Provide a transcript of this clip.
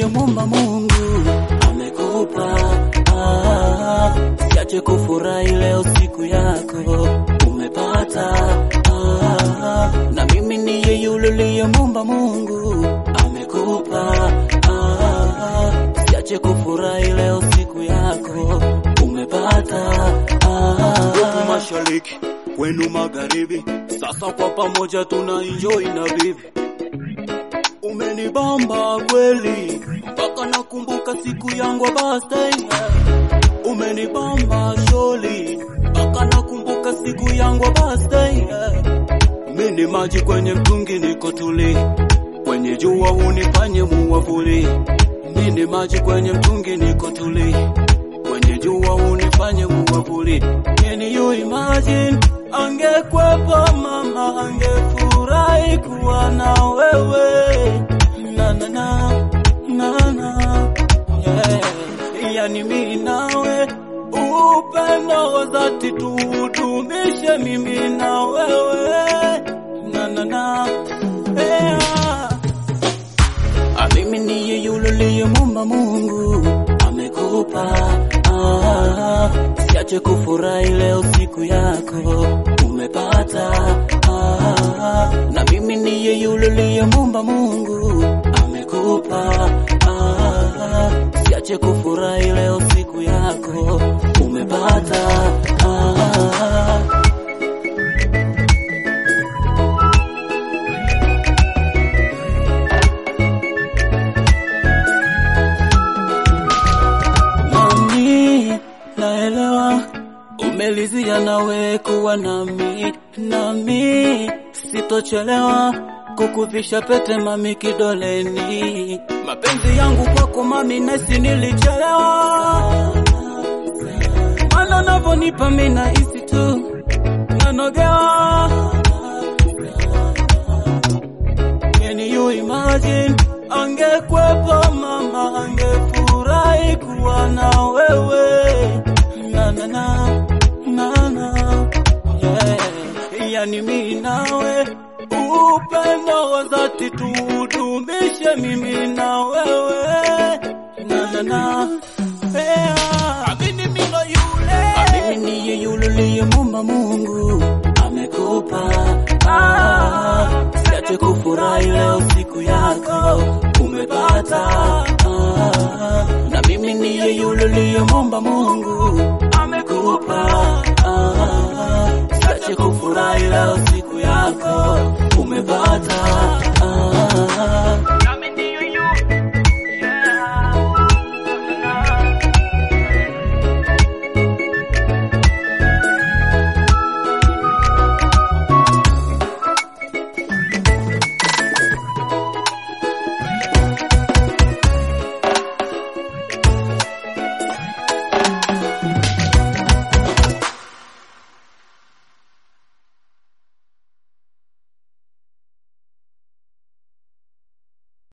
uliyemwomba Mungu amekupa. Ah, siache kufurahi leo siku yako umepata. Ah, na mimi niye yule uliyemwomba Mungu amekupa. Ah, siache kufurahi leo siku yako umepata. Ah, Huku mashariki kwenu magharibi, sasa kwa pamoja tuna enjoy na bibi. Umenibamba kweli mpaka nakumbuka siku yangu ya birthday. Umenibamba sholi mpaka nakumbuka siku yangu ya birthday. Mimi maji kwenye mtungi niko tuli, kwenye jua hunifanye muwavuli. Mimi maji kwenye mtungi niko tuli, kwenye jua hunifanye muwavuli. Can you imagine angekwepo mama angefurahi kuwa na wewe na na na na na yeah. Yani mimi nawe upendo wa dhati tuudumishe mimi na wewe na na na yeah. Ah, mimi niye yule uliyemwomba Mungu amekupa. Ah, siache kufurahi leo siku yako umepata. Ah, na mimi niye yule uliyemwomba Mungu amekupa. Ah, siache kufurahi leo siku yako umepata. Ah, Mami, naelewa umelizia nawe kuwa nami, nami sitochelewa kukuvisha pete mami kidoleni. Mapenzi yangu kwako mami, nesi nilichelewa, mana navyonipa mimi nahisi tu nanogewa. Can you imagine angekwepo mama angefurahi kuwa na wewe na na na na na yeah. Yani mimi nawe upendo wa dhati tuudumishe mimi na wewe na na na yeah. Amini mimi ndo yule Amini niye yule uliyemwomba Mungu amekupa ah, siache kufurahi leo siku yako umepata ah, na mimi niye yule uliyemwomba Mungu